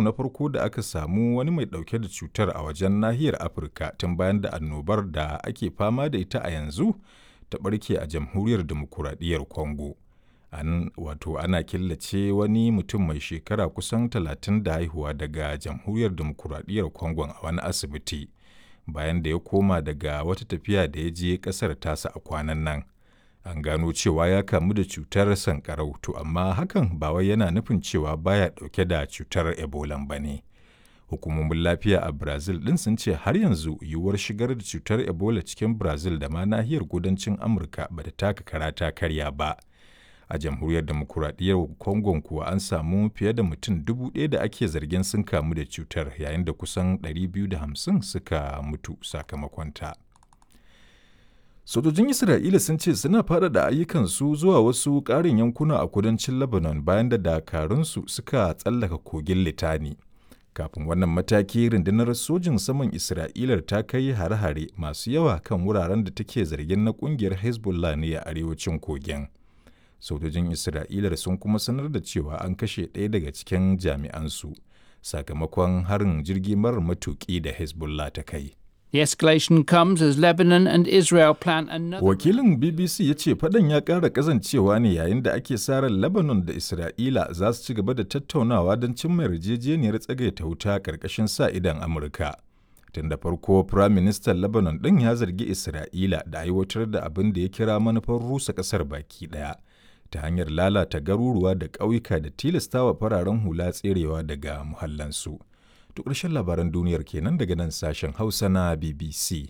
na farko da aka samu wani mai ɗauke da cutar a wajen nahiyar Afirka tun bayan da annobar da ake fama da ita a yanzu ta ɓarke a jamhuriyar demokuraɗiyyar Congo. An wato ana killace wani mutum mai shekara kusan talatin da haihuwa daga jamhuriyar demokuraɗiyyar Congo a wani asibiti bayan da ya koma daga wata tafiya da ya je ƙasar tasa a kwanan nan. An gano cewa ya kamu da cutar sankarau to amma hakan ba wai yana nufin cewa baya ɗauke da cutar Ebola ba ne. Hukumomin lafiya a Brazil ɗin sun ce har yanzu yiwuwar shigar da cutar Ebola cikin Brazil da ma nahiyar kudancin Amurka ba ta taka kara ta karya ba. A jamhuriyar demokuraɗiyyar Congo kuwa an samu fiye da mutum dubu ɗaya da ake zargin sun kamu da cutar yayin da kusan 250 suka mutu sakamakonta. Sojojin Isra'ila sun ce suna faɗaɗa ayyukansu zuwa wasu ƙarin yankuna a kudancin Lebanon bayan da dakarunsu suka tsallaka kogin Litani. Kafin wannan mataki rundunar sojin saman Isra'ilar ta kai hare-hare masu yawa kan wuraren da take zargin na ƙungiyar Hezbollah ne a arewacin kogin. Sojojin Isra'ilar sun kuma sanar da cewa an kashe ɗaya daga cikin jami'ansu sakamakon harin jirgi marar matuƙi da Hezbollah ta kai. The escalation comes as Lebanon and Israel plan another. Wakilin BBC ya ce faɗan ya ƙara ƙazancewa ne yayin da ake sa ran Lebanon da Isra'ila za su ci gaba da tattaunawa don cimma yarjejeniyar tsagaita wuta ƙarƙashin sa idan Amurka. Tun da farko, Firaministan Lebanon ɗin ya zargi Isra'ila da aiwatar da abin da ya kira manufar rusa ƙasar baki ɗaya ta hanyar lalata garuruwa da ƙauyuka da tilastawa fararen hula tserewa daga muhallansu. To ƙarshen labaran duniyar kenan daga nan sashen Hausa na BBC.